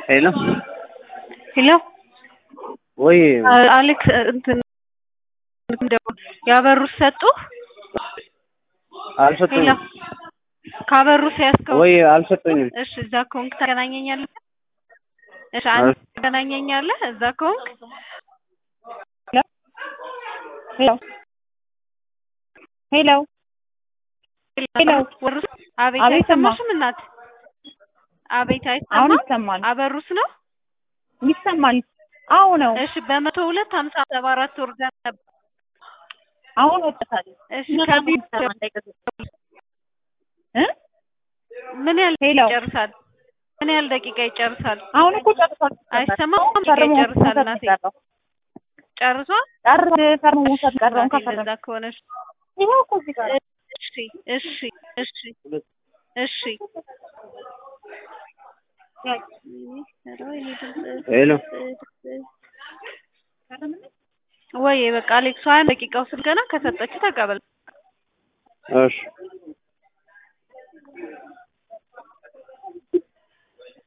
ሄሎ ሄሎ ወይ አ- አሌክስ እንትን ያበሩት ሰጡ ሄሎ አልሰጡኝም ካበሩ ሲያስከው ወይ አልሰጡኝም እሺ እዛ ከሆንክ ታገናኘኛለህ እሺ አንተ ታገናኘኛለህ እዛ ከሆንክ ሄሎ ሄሎ ሄሎ ወሩስ አቤት አቤት እማ። አይሰማሽም እናት አቤት አሁን አይሰማም ይሰማል አበሩስ ነው ይሰማል አዎ ነው እሺ በመቶ ሁለት ሀምሳ ሰባ አራት ወርደን ነበር አሁን ወጥታል እሺ ከዚህ እ ምን ያህል ሄሎ ይጨርሳል ምን ያህል ደቂቃ ይጨርሳል አሁን እኮ ጨርሷል አይሰማም ደቂቃ ፈርሞ ይጨርሳል መውሰድ እናቴ ቀረው ጨርሷል ጨርስ ፈርሞ መውሰድ ቀረውን እናቴ ከፈረም እንደዛ ከሆነሽ ይኸው እኮ እዚህ ጋር እሺ እሺ እሺ እሺ ሄሎ ወይ በቃ አሌክስ ሀያ ደቂቃው ስል ገና ከሰጠች ተቀበል እሺ